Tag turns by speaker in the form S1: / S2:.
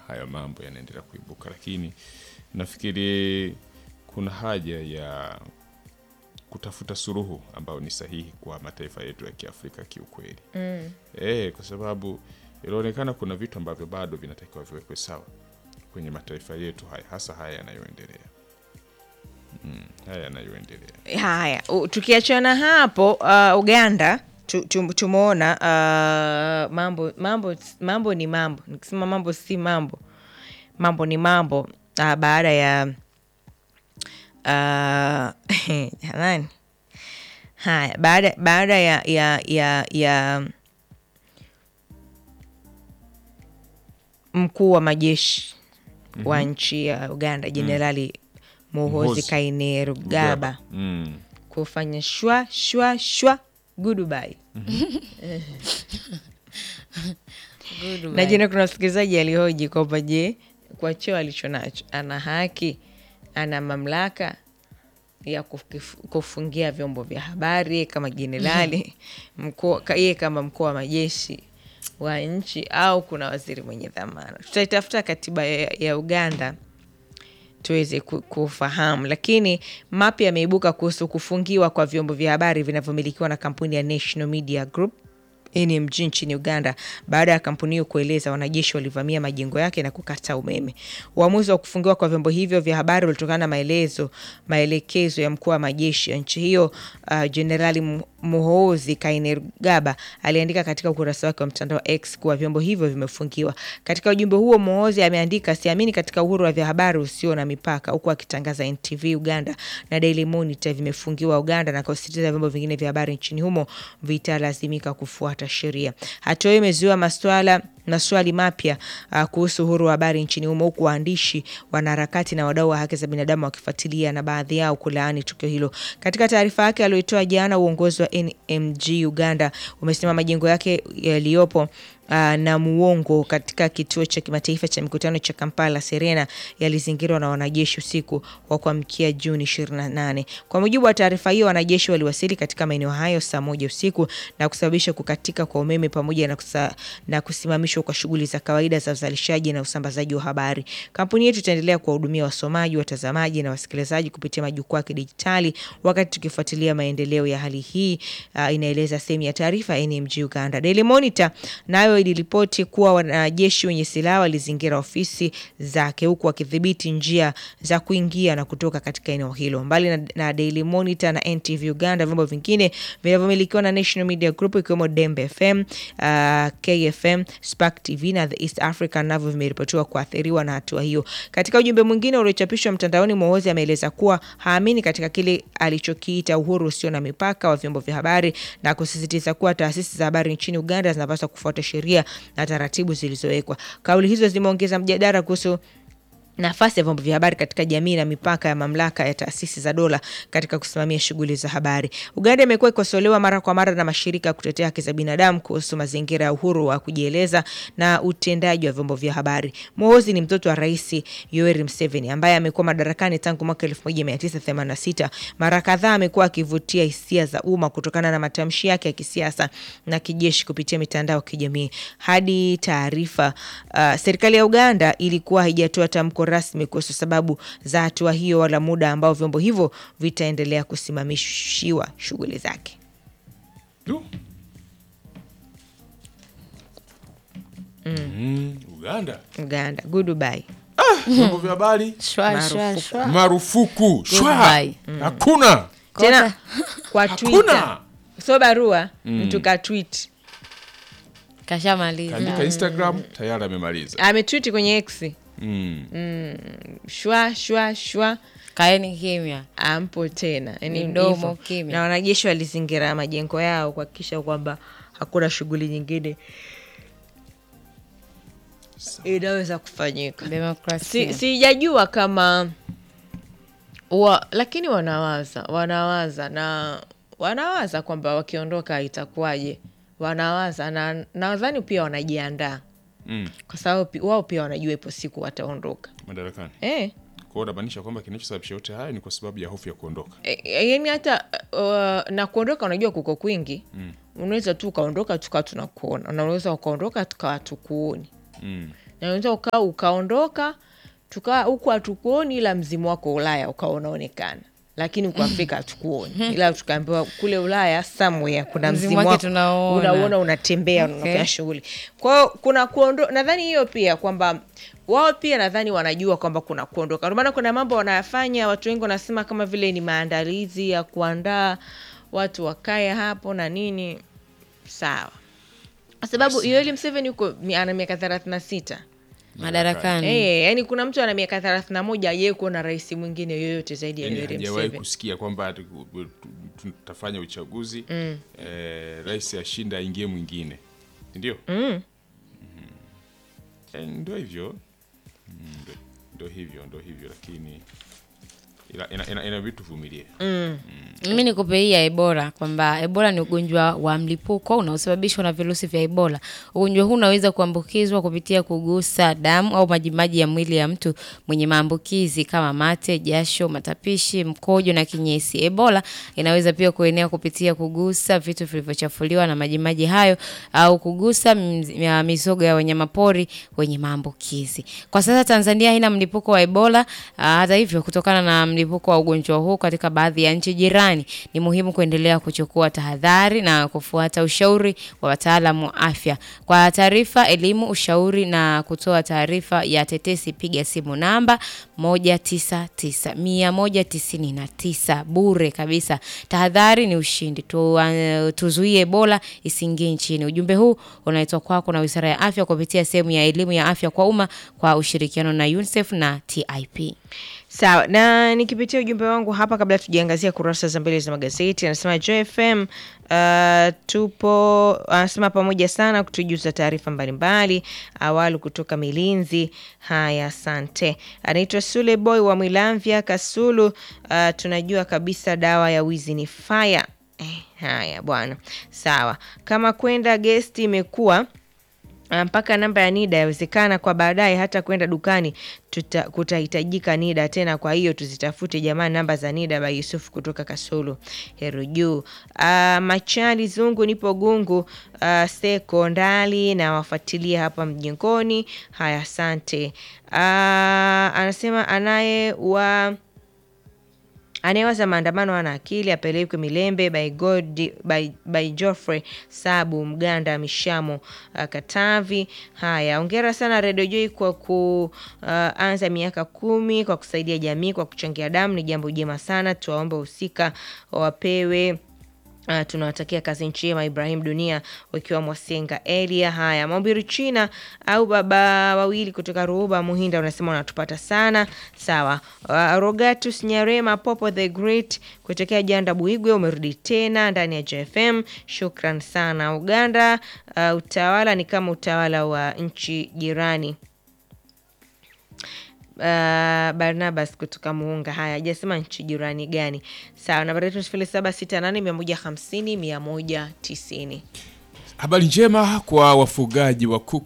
S1: haya mambo yanaendelea kuibuka, lakini nafikiri kuna haja ya kutafuta suluhu ambayo ni sahihi kwa mataifa yetu ya Kiafrika kiukweli. Mm. E, kwa sababu inaonekana kuna vitu ambavyo bado vinatakiwa viwekwe sawa kwenye mataifa yetu haya, hasa haya yanayoendelea. Mm, haya yanayoendelea.
S2: Haya, u- tukiachana hapo uh, Uganda tu- tu- tumeona uh, mambo mambo mambo ni mambo, nikisema mambo si mambo, mambo ni mambo uh, baada ya uh, jamani, haya baada baada ya ya ya, ya mkuu wa majeshi wa nchi ya Uganda Jenerali Muhoozi
S1: Muhoozi
S2: Kainerugaba
S1: Mm.
S2: kufanya shwa shwa shwa goodbye.
S3: Good
S2: Na jana kuna msikilizaji alihoji kwamba je, kwa cheo alicho nacho ana haki, ana mamlaka ya kufif- kufungia vyombo vya habari yeye kama jenerali mkuu, ka- yeye kama mkuu wa majeshi wa nchi, au kuna waziri mwenye dhamana? Tutaitafuta katiba ya, ya Uganda tuweze ku- kufahamu, lakini mapya yameibuka kuhusu kufungiwa kwa vyombo vya habari vinavyomilikiwa na kampuni ya National Media Group NMG nchini Uganda baada ya kampuni hiyo kueleza wanajeshi walivamia majengo yake na kukata umeme. Uamuzi wa kufungiwa kwa vyombo hivyo vya habari ulitokana na maelezo maelekezo ya mkuu wa majeshi ya nchi hiyo uh, Jenerali Mu- Muhoozi Kainerugaba aliandika katika ukurasa wake wa mtandao wa X kuwa vyombo hivyo vimefungiwa. Katika ujumbe huo, Muhoozi ameandika siamini katika uhuru wa vya habari usio na mipaka, huku akitangaza NTV Uganda na Daily Monitor vimefungiwa Uganda na kusisitiza vyombo vingine vya habari nchini humo vitalazimika kufuata sheria. Hatua hiyo imezua maswala maswali mapya uh, kuhusu uhuru wa habari nchini humo huku waandishi, wanaharakati na wadau wa haki za binadamu wakifuatilia na baadhi yao kulaani tukio hilo. Katika taarifa yake aliyoitoa jana, uongozi wa NMG Uganda umesema majengo yake yaliyopo uh, na muongo katika kituo cha kimataifa cha mikutano cha Kampala Serena yalizingirwa na wanajeshi usiku wa kuamkia Juni 28. Kwa mujibu wa taarifa hiyo, wanajeshi waliwasili katika maeneo hayo saa moja usiku na kusababisha kukatika kwa umeme pamoja na, kusa, na kusimamishwa kwa shughuli za kawaida za uzalishaji na usambazaji wa habari. Kampuni yetu itaendelea kuwahudumia wasomaji, watazamaji na wasikilizaji kupitia majukwaa ya kidijitali wakati tukifuatilia maendeleo ya hali hii, uh, inaeleza sehemu ya taarifa ya NMG Uganda. Daily Monitor nayo iliripoti kuwa wanajeshi wenye silaha walizingira ofisi zake huku wakidhibiti njia za kuingia na kutoka katika eneo hilo. Mbali na, na Daily Monitor na NTV Uganda, vyombo vingine vinavyomilikiwa na National Media Group ikiwemo Dembe FM, uh, KFM, Spark TV na The East African navyo vimeripotiwa kuathiriwa na hatua hiyo. Katika ujumbe mwingine uliochapishwa mtandaoni, Muhoozi ameeleza kuwa haamini katika kile alichokiita uhuru usio na mipaka wa vyombo vya habari na kusisitiza kuwa taasisi za habari nchini Uganda zinapaswa kufuata sheria na taratibu zilizowekwa. Kauli hizo zimeongeza mjadala kuhusu nafasi ya vyombo vya habari katika jamii na mipaka ya mamlaka ya taasisi za dola katika kusimamia shughuli za habari. Uganda imekuwa ikosolewa mara kwa mara na mashirika ya kutetea haki za binadamu kuhusu mazingira ya uhuru wa kujieleza na utendaji wa vyombo vya habari. Muhoozi ni mtoto wa Rais Yoweri Museveni ambaye amekuwa madarakani tangu mwaka 1986. Mara kadhaa amekuwa akivutia hisia za umma kutokana na matamshi yake ya kisiasa na kijeshi kupitia mitandao ya kijamii. Hadi taarifa uh, serikali ya Uganda ilikuwa haijatoa tamko rasmi kuhusu sababu za hatua hiyo wala muda ambao vyombo hivyo vitaendelea kusimamishiwa shughuli zake.
S1: Du. Mm, Uganda
S2: Uganda, goodbye.
S1: vyombo vya habari
S3: Shwa, shwa,
S2: Marufuku.
S3: shwa.
S1: marufuku shwa
S3: Goodbye.
S1: hakuna
S2: Tena kwa Twitter,
S1: hakuna
S2: so barua mtu ka tweet
S3: Kashamaliza.
S1: kaandika Instagram tayari amemaliza
S2: ametweet kwenye X
S1: mm.
S2: shwa shwa shwa
S3: Kaeni kimya.
S2: ampo tena yani
S3: Midomo
S2: hivyo.
S3: kimya.
S2: na wanajeshi walizingira majengo yao kuhakikisha kwamba hakuna shughuli nyingine inaweza kufanyika si,
S3: Demokrasia.
S2: sijajua kama wa, lakini wanawaza wanawaza na wanawaza kwamba wakiondoka itakuwaje wanawaza na nadhani pia wanajiandaa
S1: Mm.
S2: kwa sababu pi- wao pia wanajua ipo siku wataondoka
S1: madarakani
S2: eh.
S1: kwa hiyo unamaanisha kwamba kinachosababisha yote haya ni kwa sababu ya hofu ya kuondoka
S2: E, yani hata uh, na kuondoka unajua kuko kwingi mm. unaweza tu ukaondoka tukawa tunakuona na unaweza ukaondoka tukawa tukuoni
S1: mm.
S2: na unaweza ukaa ukaondoka tukaa huku hatukuoni ila mzimu wako ulaya ukawa unaonekana lakini huku afrika hatukuoni ila tukaambiwa kule ulaya somewhere kuna
S3: Mzimu
S2: mzimu
S3: wake
S2: wako
S3: tunauona.
S2: unauona unatembea
S3: Okay.
S2: unafanya shughuli kwao kuna kuondo nadhani hiyo pia kwamba wao pia nadhani wanajua kwamba kuna kuondoka ndio maana kuna mambo wanayafanya watu wengi wanasema kama vile ni maandalizi ya kuandaa watu wakae hapo na nini sawa kwa sababu Yoweri Museveni yuko mi- ana miaka thelathini na sita
S3: madarakani
S2: Eh, yani kuna mtu ana miaka thelathini na moja aye kuona rais mwingine yoyote zaidi ya
S1: yani
S2: Yoweri
S1: hajawahi
S2: Museveni
S1: kusikia kwamba tu- tu- tutafanya uchaguzi eh, rais ashinda aingie mwingine ndio mm. ndio hivyo Mm, ndio- ndio hivyo ndio hivyo lakini ila- ina- ina- inabidi tuvumilie
S3: mimi nikupe hii ya ebola kwamba ebola ni ugonjwa wa mlipuko unaosababishwa na virusi vya ebola ugonjwa huu unaweza kuambukizwa kupitia kugusa damu au majimaji ya mwili ya mtu mwenye maambukizi kama mate jasho matapishi mkojo na kinyesi ebola inaweza pia kuenea kupitia kugusa vitu vilivyochafuliwa na majimaji hayo au kugusa mz- ya mizoga ya wanyamapori wenye maambukizi kwa sasa tanzania haina mlipuko wa ebola Ah, hata hivyo kutokana na mlipuko wa ugonjwa huu katika baadhi ya nchi jirani ni muhimu kuendelea kuchukua tahadhari na kufuata ushauri wa wataalamu wa afya kwa taarifa elimu ushauri na kutoa taarifa ya tetesi piga simu namba 199 199 bure kabisa tahadhari ni ushindi tu, uh, tuzuie ebola isiingie nchini ujumbe huu unaletwa kwako na wizara ya afya kupitia sehemu ya elimu ya afya kwa umma kwa ushirikiano na unicef na tip
S2: sawa na nikipitia ujumbe wangu hapa kabla tujaangazia kurasa za mbele za magazeti anasema jfm uh, tupo anasema pamoja sana kutujuza taarifa mbalimbali awalu kutoka milinzi haya asante anaitwa sule boy wa mwilamvya kasulu uh, tunajua kabisa dawa ya wizi ni faya eh, haya bwana sawa kama kwenda gesti imekuwa Ah, mpaka namba ya NIDA yawezekana kwa baadaye hata kwenda dukani tuta, kutahitajika NIDA tena. Kwa hiyo tuzitafute jamani namba za NIDA. Ba Yusuf kutoka Kasulu Heru Juu. Uh, Machali Zungu nipo Gungu uh, Seko Ndali na wafuatilia hapa mjengoni. Haya, asante. Uh, anasema anaye wa anayewaza maandamano ana akili apelekwe Milembe by, God, by, by Geoffrey Sabu Mganda Mishamo uh, Katavi. Haya, ongera sana Radio Joy kwa kuanza uh, miaka kumi kwa kusaidia jamii kwa kuchangia damu, ni jambo jema sana. Tuwaombe husika wapewe Uh, tunawatakia kazi njema Ibrahim Dunia wakiwa Mwasenga Elia. Haya, Maubiri China au baba wawili kutoka Ruhuba Muhinda unasema unatupata sana sawa. Uh, Rogatus Nyarema Popo the Great kutokea Janda Buigwe umerudi tena ndani ya JFM, shukran sana. Uganda uh, utawala ni kama utawala wa nchi jirani. Uh, Barnabas kutoka Muunga. Haya, hajasema nchi jirani gani. Sawa, nambari yetu sifuri saba sita nane mia moja hamsini mia moja tisini.
S1: habari njema kwa wafugaji wa kuku